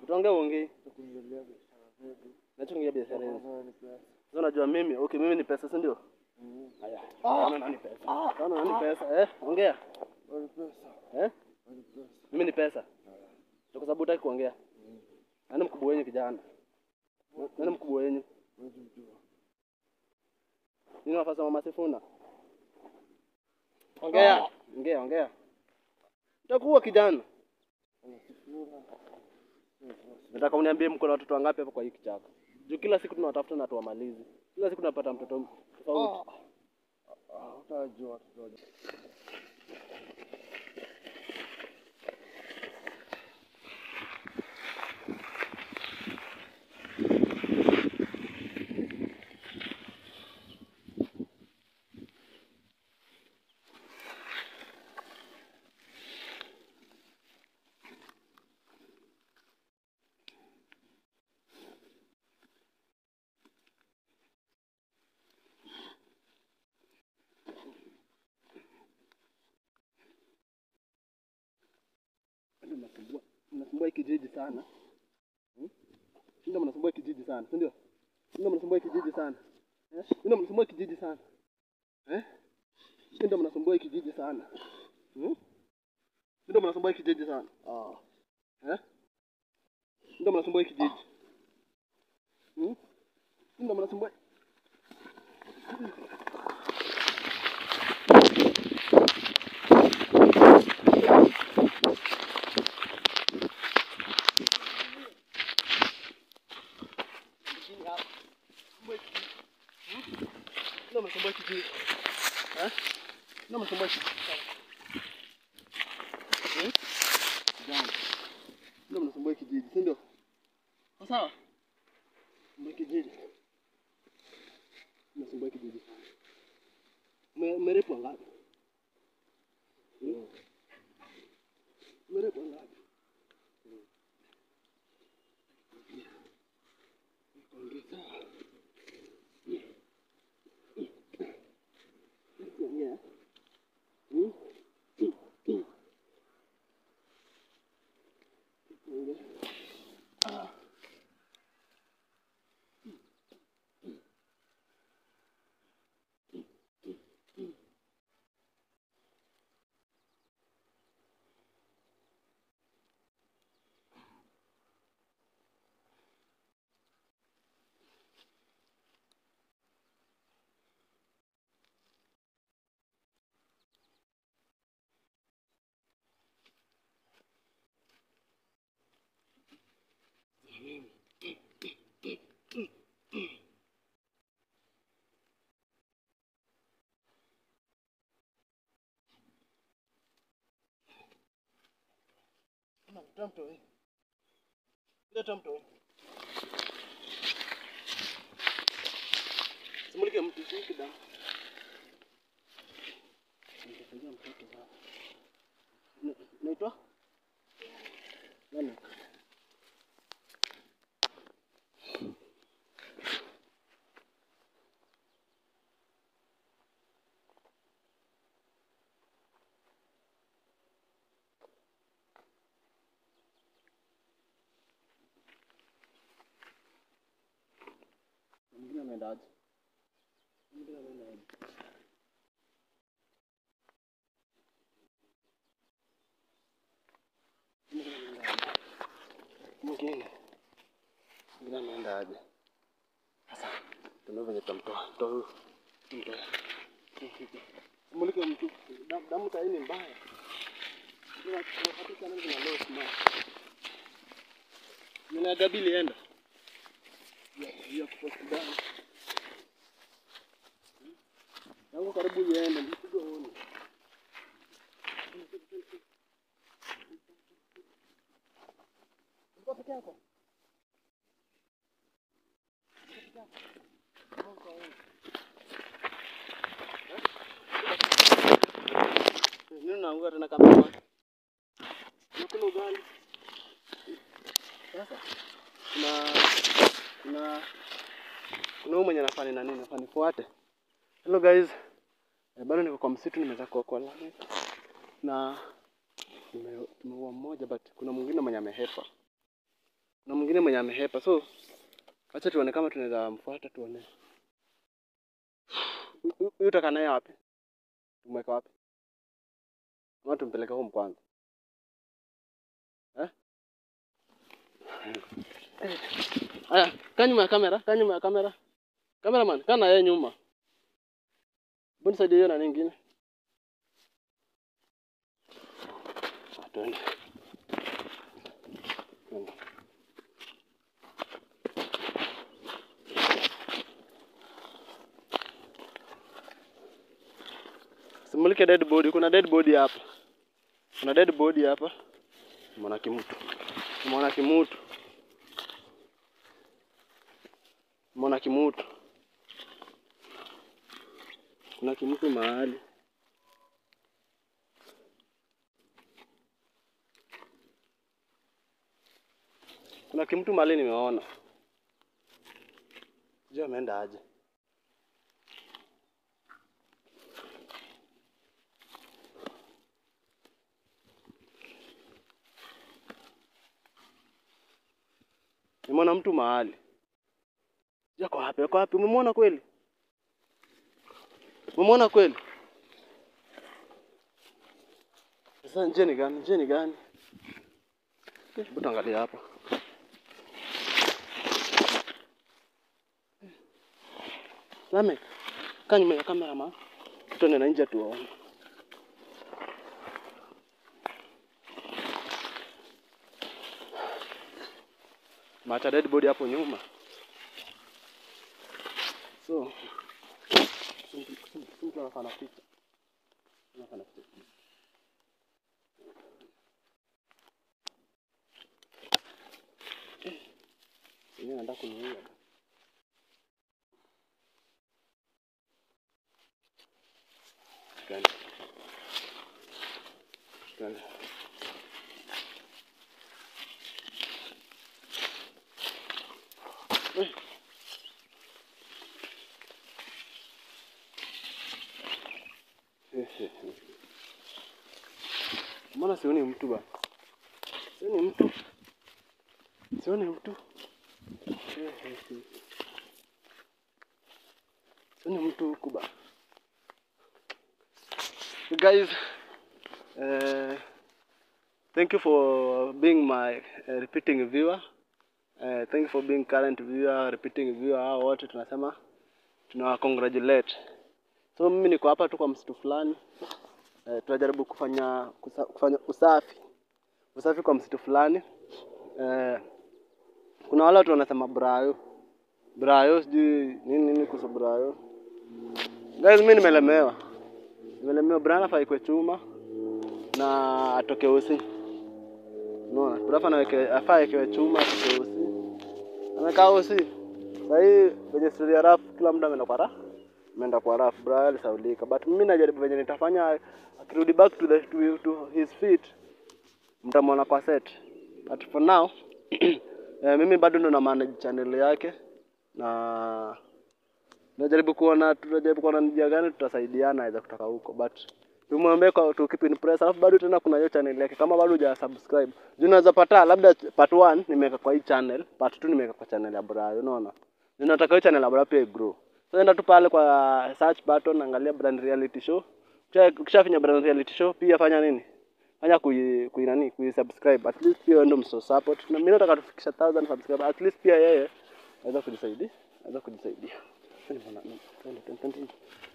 Utaongea uongei. Tukuongelea biashara zetu. Nachoongea biashara Kama yenu. wewe ni pesa. Sasa unajua mimi, okay mimi ni pesa, si ndio? Mm. Haya. Naona nani pesa? Naona nani pesa? Eh, ongea. Wewe ni pesa. Eh? Wewe ni pesa. Mimi ni pesa. Ndio kwa sababu hutaki kuongea. Nani mkubwa wenyu kijana? Nani mkubwa wenyu? Wewe jua. Nini nafasi ya mama Sifuna? Ongea. Ongea, ongea. Utakuwa kijana. Unasifuna. Nataka uniambie mko na watoto wangapi hapa kwa hii kichaka? Juu kila siku tunawatafuta na tuwamalizi. Kila siku tunapata mtoto tofauti. Ah, utajua watoto wa- Ndio mnasumbua. Mnasumbua hii kijiji sana. Hmm? Ndio mnasumbua hii kijiji sana, si ndio? Ndio mnasumbua hii kijiji sana. Eh? Ndio mnasumbua hii kijiji sana. Eh? Ndio mnasumbua hii kijiji sana. Hmm? Ndio mnasumbua hii kijiji sana. Ah. Eh? Ndio mnasumbua hii kijiji. Hmm? Ndio mnasumbua. Ndio mnasumbua hii kijiji. Eh? Ndio mnasumbua hii kijiji. Hmm? Kijana. Ndio mnasumbua hii kijiji, si ndio? Sawa sawa? Mnasumbua hii kijiji. Mnasumbua hii kijiji sana. Ume- Umerepwa ngapi? Hmm? Umerepwa ngapi? Ongeza. Ongea. Hmm? Ongea. Ah. Leta mtoi. Leta mtoi. Simulike mtu, simulike damu. Nitasaidia mtoto baba. Na- Naitwa? Nani? Na Mwingine ameenda aje? Mwingine ameenda aje? Mwingine ameenda aje? Mwingine. Mwingine ameenda aje? Sasa tunao venye tutamtoa. Mtoa huyu. Mtoa. Mulike mtu. Damu damu saa hii ni mbaya. Tunapata sana na low smart. Nina gabili enda. Ya ya kuposti damu. Tangu karibu iende mpigo uone. Ulikuwa peke yako? Nini unaanguka tena kama Unakula ugali. Sasa kuna kuna kuna huyu mwenye nafani na nini nafani fuate. Hello guys. Eh, bado niko kwa msitu nimeweza kuokoa lami. Na nime- tumeua mmoja but kuna mwingine mwenye amehepa. na mwingine mwenye amehepa, so acha tuone kama tunaweza mfuata, tuone Huyu- huyu huyu utakaa naye wapi? Tumweka wapi? Ama tumpeleke home kwanza eh? Aya, kaa nyuma ya kamera, kaa nyuma ya kamera. Cameraman, kaa na yeye nyuma. Mbona saidia hiyo na nyingine? Ah, Twende. Twende. Simulike dead body, kuna dead body hapa. Kuna dead body hapa. Mwana kimutu. Mwana kimutu. Mwana kimutu. Kuna kimutu mahali. Kuna kimtu mahali nimeona. Sijui ameenda aje. Nimeona mtu mahali. Yako wapi? Yako wapi? Umemwona kweli? Umemwona kweli? Sasa njia ni gani? Njia ni gani? Eh, Hebu tuangalie hapa. Lamek, kaa nyuma ya kamera ma. Tuende na nje tuwaone. Macha dead body hapo nyuma. So, mtu anafanya picha. Anafanya picha. Yenyewe nataka kuniua. Twende. Twende. Eh. Eh, eh, eh. Mbona sioni mtu ba? Sioni mtu. Sioni mtu. Eh, eh, eh. Sioni mtu huku ba. You guys, uh, thank you for being my uh, repeating viewer. Uh, thank you for being current viewer, repeating viewer. Hao wote tunasema tunawa congratulate. So mimi niko hapa tu kwa msitu fulani. Uh, tunajaribu kufanya kusa, kufanya usafi usafi kwa msitu fulani. Uh, kuna wale watu wanasema brayo brayo, sijui nini nini kuhusu brayo. Guys, mimi nimelemewa nimelemewa. Brian afai kwa chuma na atoke usi. Unaona? Brian anaweke afaa awekewe chuma atoke usi. Amekaa usi. Sasa hii kwenye story ya rap kila mtu ameenda kwa rap. Ameenda kwa rap. Brian alisaulika. But mimi najaribu venye nitafanya akirudi back to the to, to his feet mtamwona kwa set. But for now eh, mimi bado ndo na manage channel yake na tunajaribu kuona tunajaribu kuona ni njia gani tutasaidiana aweza kutoka huko but tumwambie kwa tu keep in press alafu bado tena kuna hiyo channel yake kama bado huja subscribe juu unaweza pata labda part 1 nimeweka kwa hii channel part 2 nimeweka kwa channel ya Brayo unaona Ndio nataka hiyo channel ya Brayo pia igrow so enda tu pale kwa search button angalia brand reality show Ukisha- ukishafinya brand reality show pia fanya nini fanya kui, kui nani kui subscribe at least pia wewe ndio mso support na mimi nataka tufikisha 1000 subscribe at least pia yeye aweza kujisaidia aweza kujisaidia Twende bwana, twende, twende, twende.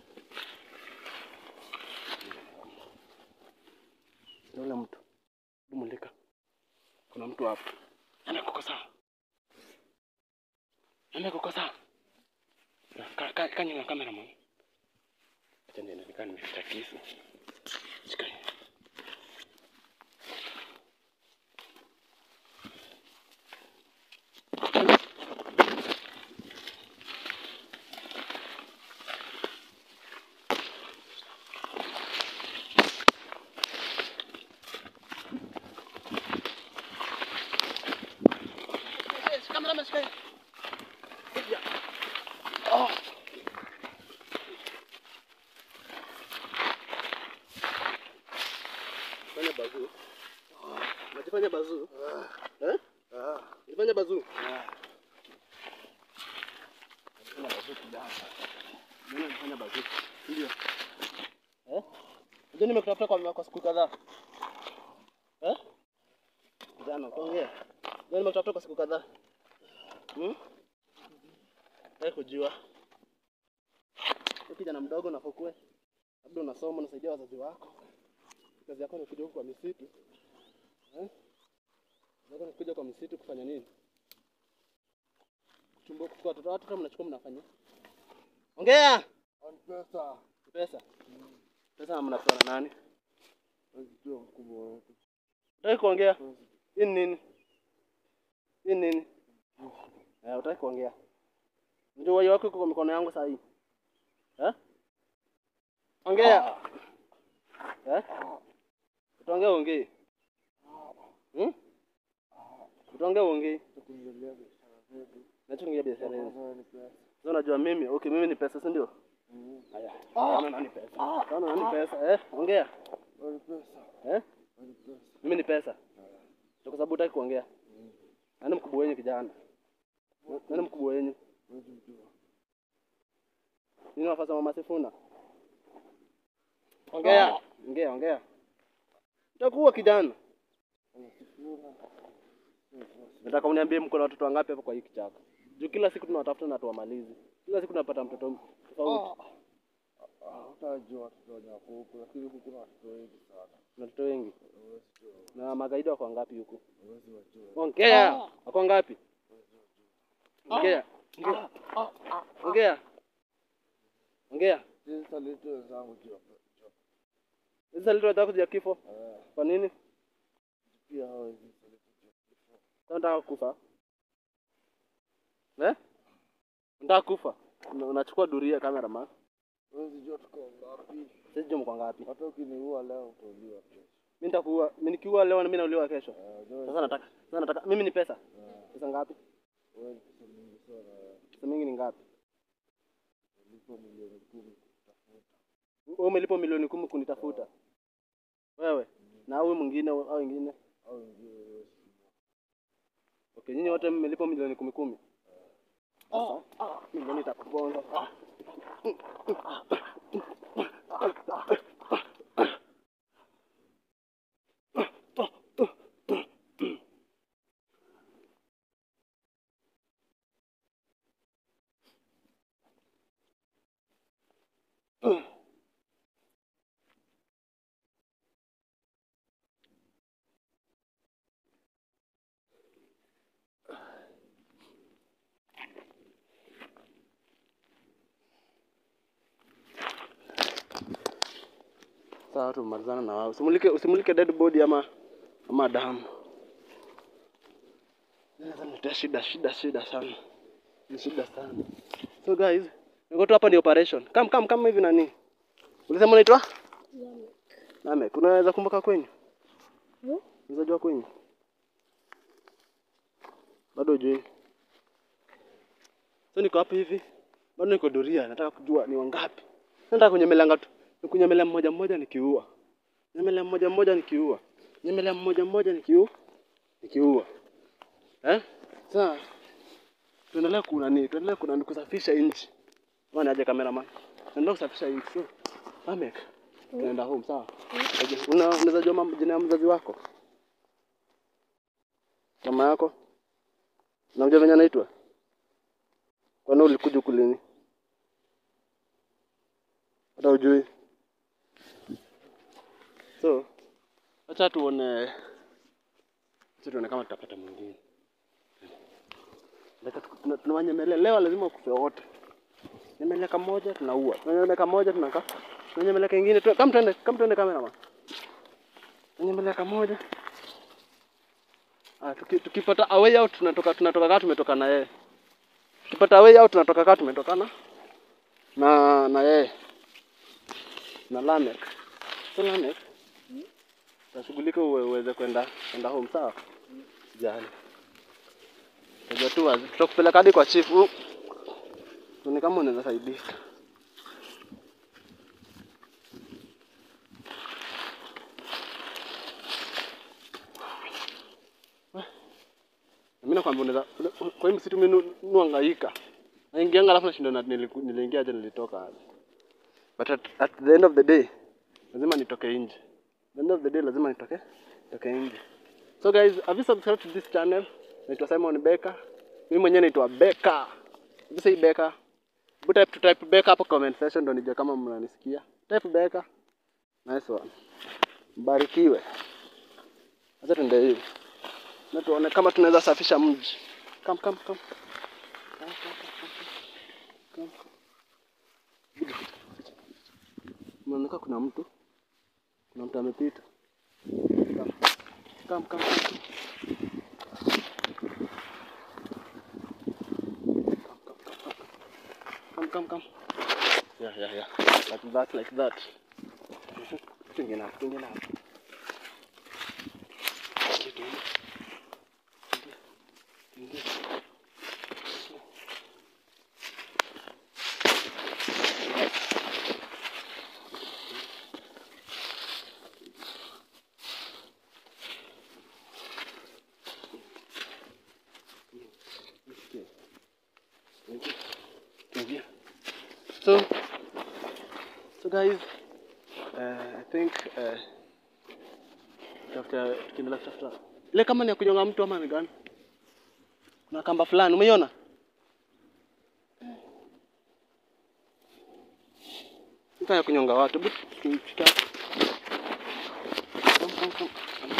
Yule mtu Hebu mulika, kuna mtu hapo amekukosa, amekukosa. Ka- ka- Kaa nyuma ya kamera man, acha niende nikaa nimeficha kisu. Shika hii. Eh, shika kamera man, shika hii. Kuja. Oh. Fanya bazuu. Unajifanya bazuu? Eh? Ah, Unajifanya bazuu? Unafanya bazuu kijana. Mbona unafanya bazuu? Ndio. Eh? Unajua nimekutafuta kwa kwa siku kadhaa. Eh? Kijana, ongea. Unajua nimekutafuta kwa siku kadhaa. Hmm? Nataka kujua. Wewe kijana mdogo unafokue. Labda unasoma unasaidia wazazi wako. Kazi yako ni kuja huku kwa misitu. Eh? Kazi yako ni kuja kwa misitu kufanya nini? Kuchumba kuchukua watoto watu kama mnachukua mnafanya. Ongea. Ni pesa. Pesa. Pesa mnapewa na nani? Najua mkubwa wetu. Utaki kuongea? Hii ni nini? Hii ni nini? Eh, utaki kuongea. Ndio wai wako iko kwa mikono yangu saa hii. Eh? Ongea. Eh? Utaongea uongee. Hmm? Utaongea uongee. Tukuingilia biashara zetu. Nachoongea biashara hizi. Kwanza ni pesa. Sasa unajua mimi, okay mimi ni pesa, si ndio? Mm. Haya. Naona nani pesa? Naona nani pesa? Eh? Ongea. Ni pesa. Eh? Ni pesa. Mimi ni pesa. Ndio kwa sababu hutaki kuongea. Nani mkubwa wenyu kijana? Nani mkubwa wenyu? Huwezi mjua. Nini wafasa mama Sifuna? Ongea. Ongea, ongea. Utakuwa kijana. Anasifuna. Nataka uniambie mko na watoto wangapi hapa kwa hii kichaka? Juu kila siku tunawatafuta na tuwamalizi. Kila siku tunapata mtoto tofauti. Hutajua watoto wenye wako huku, lakini huku kuna watoto wengi sana. Na watoto wengi. Huwezi jua. Na magaidi wako wangapi huku? Huwezi wajua. Ongea. Wako wangapi? Ongea. Ongea. Ongea. Ongea. Sisi saliti wenzangu jua. Sasa leo nataka kuja kifo. Eh, Kwa nini? pia hawezi saliti jua. Sasa nataka kufa. Eh? Nataka kufa. Una- Unachukua duria cameraman. Huwezi jua tuko ngapi. Sisi jua mko ngapi? Hata ukiniua leo utauliwa kesho. Mimi nitakuua, mimi nikiua leo na mimi nauliwa kesho. Eh, unajua Sasa nataka, sasa nataka mimi ni pesa. eh, Pesa ngapi? wewe ni pesa mingi sana. Pesa mingi ni ngapi? Ulipo milioni kumi kutafuta. Wewe umelipa milioni kumi kunitafuta. Wewe na huyu mwingine au wengine. Au wengine huwezi jua. Okay, nyinyi wote mmelipa milioni kumi kumi. Sasa milioni itakuponza. Sawa, tumalizana na wao. Usimulike usimulike dead body ama ama damu. Naweza niletea shida shida shida sana. Ni shida sana. So guys, niko tu hapa ni operation. Come come come hivi nani? Ulisema unaitwa? Lamek. Unaweza kumbuka kwenyu? Hmm? Unaweza jua kwenyu? Bado hujui. So niko hapa hivi. Bado niko doria, nataka kujua ni wangapi. Nataka kunyemelanga tu. Nikunyemelea mmoja mmoja nikiua. Nyemelea mmoja mmoja nikiua. Nyemelea mmoja mmoja nikiua. Nikiua. Eh? Sasa tuendelee kuna nini? Tuendelee kuna ni kusafisha nchi. Bwana aje cameraman. Tuendelee kusafisha nchi. So, Amek. Tunaenda home sawa? Aje, Una unaweza jua mam- jina ya mzazi wako? Mama yako? Unamjua venye anaitwa? Kwani ulikuja huku lini? Hata ujui. So, acha tuone acha tuone kama tutapata mwingine. Nataka tuku- tuna- Tunawanyemelea leo, lazima wakufe wote. Nyemelea kamoja tunaua, tunanyemelea kamoja tunaka, tunanyemelea kingine tu, kama tuende, kama tuende kamera ma. Tunanyemelea kamoja. Ah, tuki, tukipata a way out tunatoka tunatoka kama tumetoka na yeye. Tukipata a way out tunatoka kama tumetokana na na yeye na Lamek. So Lamek, tashughulika uwe uweze kwenda kwenda home sawa? Jali. Unajua tu wazi, tutakupeleka hadi kwa chief. u- Tuone kama unaweza saidika. Mimi kwamba unaweza kwa hii msitu mimi nu- nuangaika. Naingianga alafu nashinda na niliku- niliingia aje nilitoka aje. But at, at the end of the day lazima nitoke nje. At the end of the day lazima nitoke nitoke nje. So guys, have you subscribed to this channel? Naitwa Simon Beka. Mimi mwenyewe naitwa Beka. Have you say Beka? Hebu type to type Beka hapo comment section ndo nijue kama mnanisikia. Type Beka. Nice one. Mbarikiwe. Acha tuende hivi. Na tuone kama tunaweza safisha mji. Come come come. Come, come, come, come, come. Inaonekana kuna mtu. Kuna mtu amepita. Come. Come, come, come. Come, come, come. Yeah, yeah, yeah. Like that, like that. Tuingie hapo, tuingie hapo. Okay, tuingie. Tuingie. Tuingie. Okay. Tuingie. Tuingie. So, so guys, uh, I think uh, tafuta tukiendelea kutafuta ile kama ni ya kunyonga mtu ama ni gani? Kuna kamba fulani umeiona? Nika ya kunyonga watu. Hebu tukichukua. Come, come, come.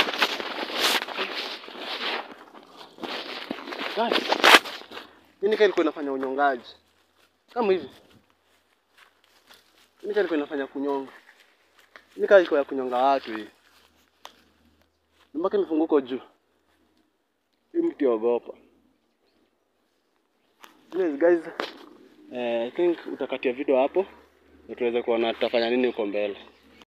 Guys, hii nika ilikuwa inafanya unyongaji kama hivi. Hii nika ilikuwa inafanya kunyonga. Hii nika ilikuwa ya kunyonga watu hii. Mpaka mifunguko juu. Hii mtu ogopa. Yes guys, eh, I think utakatia video hapo na tuweze kuona tutafanya nini huko mbele.